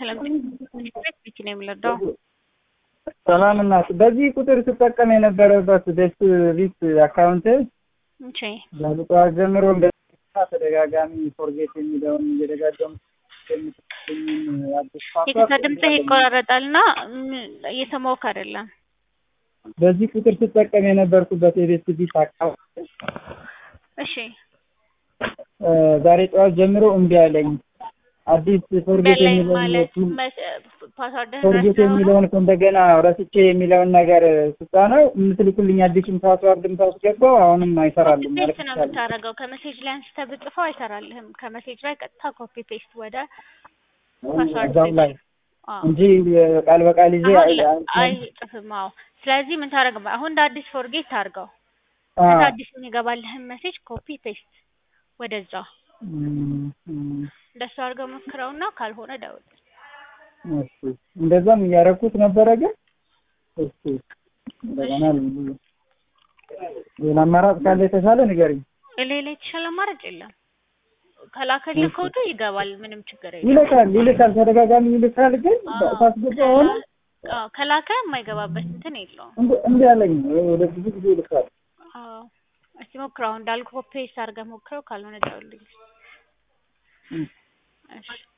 ሰላም ቤት ነው የምንረዳው። ሰላም እናት፣ በዚህ ቁጥር ስጠቀም የነበረበት ቤት ቢት አካውንት እሺ ጠዋት ጀምሮ እንደ ተደጋጋሚ ፎርጌት የሚለውን እየደጋገሙ የምትገኝን አዲስ የከታ ድምፅህ ይቆራረጣልና እየሰማሁህ አይደለም። በዚህ ቁጥር ስጠቀም የነበርኩበት የቤት ቢት አካውንት እሺ ዛሬ ጠዋት ጀምሮ እምቢ አለኝ። አዲስ ፎርጌት በላይ የሚለውን ማለት ፓስዋርድህን ፎርጌት የሚለውን እንደገና ረስቼ የሚለውን ነገር ስጫነው የምትልኩልኝ አዲሱን ፓስዋርድም ሳስገባው አሁንም አይሰራልም ማለት ፔስት ነው ይቻላል። የምታደርገው። ከሜሴጅ ላይ አንስተህ ብጽፈው አይሰራልህም። ከሜሴጅ ላይ ቀጥታ ኮፒ ፔስት ወደ ፓስዋርድ እዛው ላይ አዎ እንጂ ቃል በቃል ይዤ አሁን አይ- ለ- አይ- አይጽፍም። አዎ ስለዚህ ምን ታደርግ አሁን እንደ አዲስ ፎርጌት ታርገው አዎ። ከዛ አዲስ የሚገባልህን ሜሴጅ ኮፒ ፔስት ወደዛ እም፣ እም፣ እንደሱ አድርገው ሞክረውና ካልሆነ ደውል። እሺ እንደዛም እያደረኩት ነበረ ግን እስኪ እንደገና ል- ሌላ አማራጭ ካለ የተሻለ ንገሪኝ። ሌላ የተሻለ አማራጭ የለም። ከላከልህ ኮዱ ይገባል። ምንም ችግር የለም። ይልካል ይልካል ተደጋጋሚ ይልካል ግን አዎ፣ ሳስገባ ሆነ አዎ፣ ከላከ የማይገባበት እንትን የለውም። እንዲ ያለኝ ወደ ብዙ ጊዜ ይልካል። አዎ እስቲ ሞክረው እንዳልኩህ ኮፒ ፔስት አድርገህ ሞክረው ካልሆነ ደውልልኝ። እም። እሺ